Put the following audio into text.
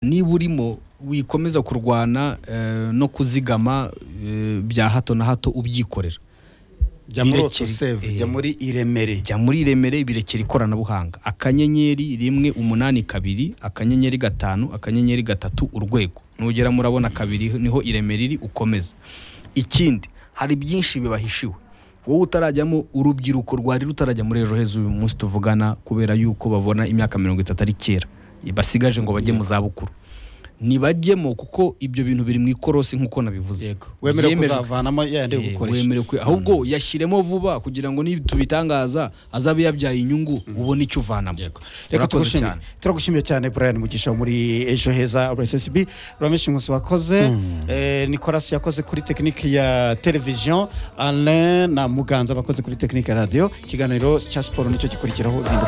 niba urimo wikomeza kurwana eh, no kuzigama eh, bya hato na hato ubyikorera jya muri Birekere. otoseve Eh. jya muri iremere jya muri remere birekera ikoranabuhanga akanyenyeri rimwe umunani kabiri akanyenyeri gatanu akanyenyeri gatatu urwego nugera murabona kabiri niho iremere iri ukomeza ikindi hari byinshi bibahishiwe wowe utarajyamo urubyiruko rwari rutarajya muri ejo heza uyu munsi tuvugana kubera yuko babona imyaka mirongo itatu ari kera basigaje ngo bajye mu zabukuru ntibajyemo kuko ibyo bintu biri mu ikorosi nk'uko nabivuze wemerewe Byemejwe. kuzavanamo yayandi yo Eh, gukoresha wemerewe kwe- ahubwo yashyiremo vuba kugira ngo nitubitangaza azabe yabyaye inyungu ubone icyo uvanamo reka Urakoze tugushimire cyane. turagushimiye cyane brian mugisha wo muri ejo heza rssb uramenshi inkusi wakoze eh, nicolas yakoze kuri tekiniki ya televiziyo alain na muganza bakoze kuri tekiniki ya radiyo ikiganiro cya siporo nicyo gikurikiraho uzinduka